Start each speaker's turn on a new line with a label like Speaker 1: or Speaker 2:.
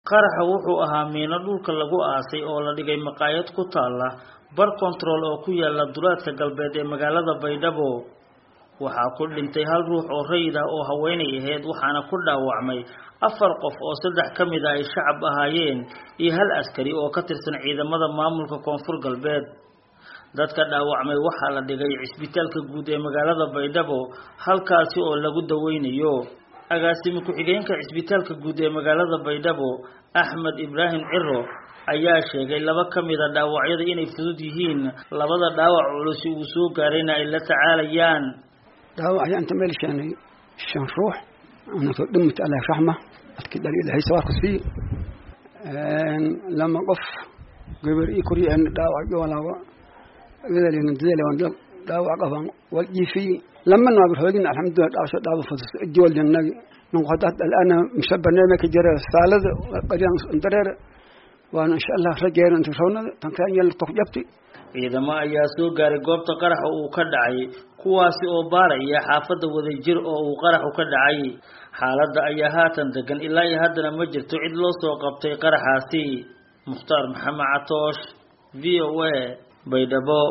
Speaker 1: qaraxa wuxuu ahaa miino dhulka lagu aasay oo la dhigay maqaayad ku taalla bar control oo ku yaala duleedka galbeed ee magaalada baydhabo waxaa ku dhintay hal ruux oo rayid ah oo haweenay ahayd waxaana ku dhaawacmay afar qof oo saddex ka mid a ay shacab ahaayeen iyo hal askari oo ka tirsan ciidamada maamulka koonfur galbeed dadka dhaawacmay waxaa la dhigay cisbitaalka guud ee magaalada baydhabo halkaasi oo lagu daweynayo agaasimi ku-xigeenka cisbitaalka guud ee magaalada baydhabo axmed ibraahim ciro ayaa sheegay laba ka mid a dhaawacyada inay fudud yihiin labada dhaawac culusi uu soo gaarayna ay la tacaalayaan
Speaker 2: dhaawacya inta meel keenay shan ruux anakoo dhimit allah raxma dadkii dhali ilahay sawaarku sii lama qof gabar ii koriyeen dhaawac joolaaba gadalina dadale dhaawac qaban wal jiifi lama naabir hoogin alxamdulillah dhaawasho dhaaba fudus joolnagi نقطات الآن مش برنامج جرى سالد قريان درير وأنا إن شاء الله رجعنا أنت شونا تنكان يلا تقجبتي
Speaker 1: ciidamo ayaa soo gaaray goobta qaraxa uu ka dhacay kuwaasi oo baaraya xaafadda wadajir oo uu qaraxu ka dhacay xaaladda ayaa haatan degan ilaa iyo haddana ma jirto cid loo soo qabtay qaraxaasi mukhtaar maxamed catoosh v o a baydhabo